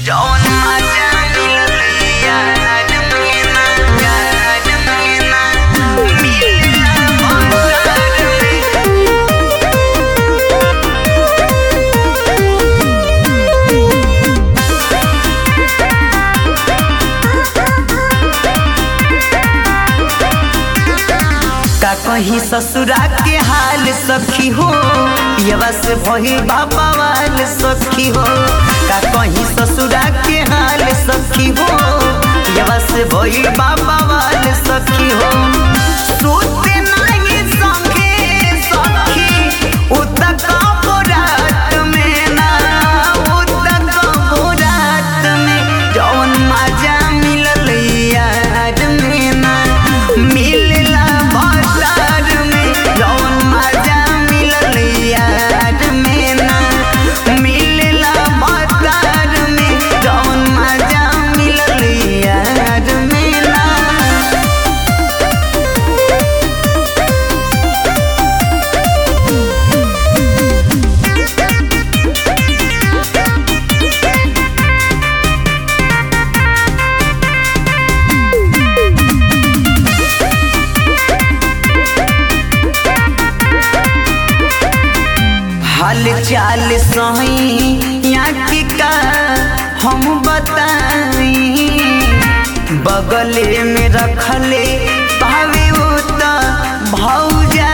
जौन मजा मिलल यार महीना यार महीना मिलला बाजार में का कहीं ससुरा के हाल सखी हो पियवा से भही बाबा वाल सखी हो का कहीं ससुरा के हाल सखी हो पियवा से भही बाबा वाल सखी हो सोते नहीं संगे सखी उतक रात में ना उतक रात में जौन मजा मिलल यार में ना मिलला बाजार में जौन मजा मिलल यार में ना मिलला बाजार में जौन मजा मिलल यार में ना हाल चाल सही यहाँ की का हम बताई बगले में रखले पावे उता भौजा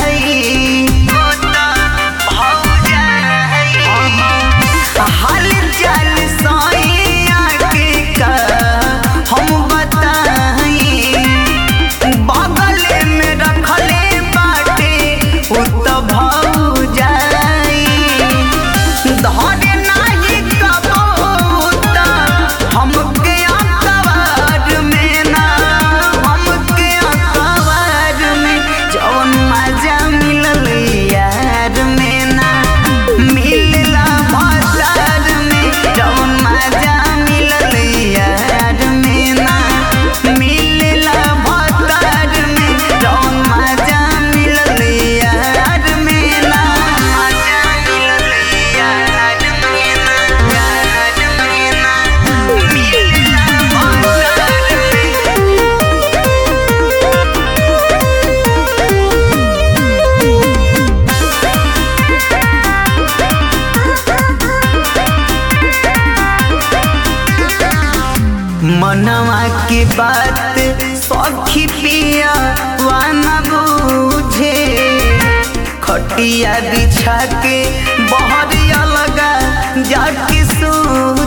हाल चाल सही यहाँ की का हम बताई बगल में रखले बाटे उत भौजाई धरे नाही कबूत हमके अखबार में ना हमके अखबार में जौन मजा मिलल यार में ना मिलला बाजार में जौन मजा मिलल यार में ना मिलला बाजार में जौन मजा मिलल यार में ना मजा मिलल यार में ना यार में ना मिलला बाजार में मनवा की बात सखी पिया वाना बूझे खटिया बिछा के बहरिया लगा जाके सूझे